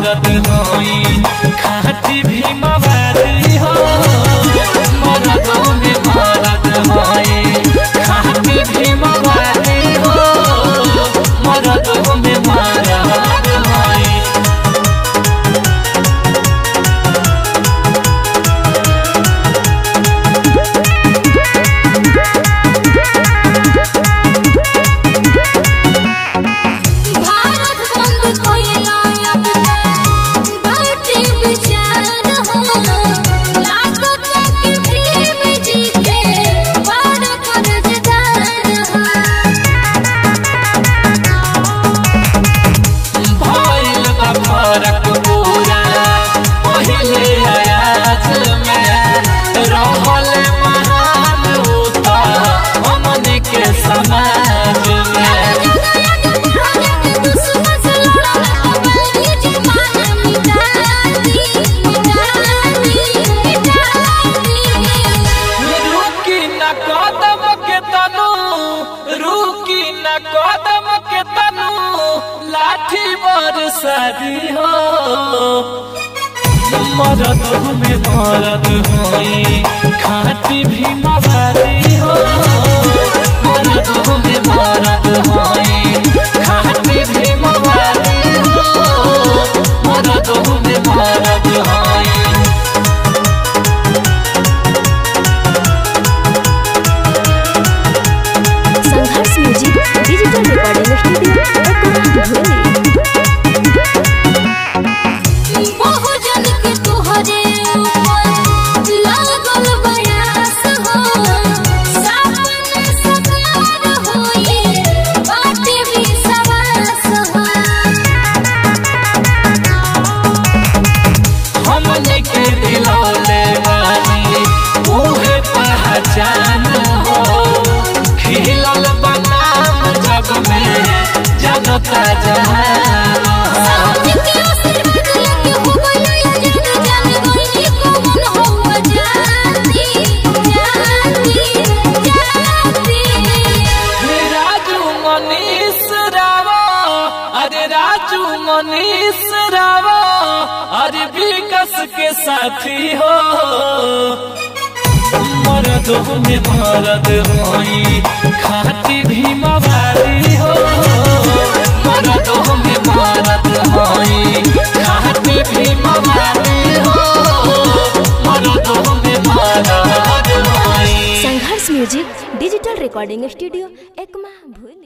मरद होई खाती भी मवादी हो मरद में मरद होई खाती भी मवादी हो मरद में मरद होई भारत बंद कोइला अब बाटे विचार हो लाखों तक प्रेम जी के बड़ कर्जदार हो भइल बा फरक पूरा पहिले आयाज में रहल महान उता हमने के समाज में रुकी न कदम के तनु रुकी न कदम के तनु लाठी बरसादी हो मरद में मरद होई खाती भी मवादी हो मरद में मरद होई खाती भी मवादी हो मरद में मरद होई Sangharsh music digital recording studio Bholi बहुजन के तोहरे ऊपर लागल बयास हो सामने सकार होई बाटे भी सवास हो हमने के दिलौले वाली उहे पहचान हो खिलल बनाम जग में जनता जहान हो। जितने आशीर्वाद लेके हो गया जग जान गई कौन हो जाती जाती जाती राजू मनीष रावा अरे राजू मनीष रावा अरे विकस के साथी हो मरद में मरद होई खाती भी मवाली हो मरद में मरद होई खाती भी मवाली हो मरद में मरद होई Sangharsh music digital recording studio Ekma भोली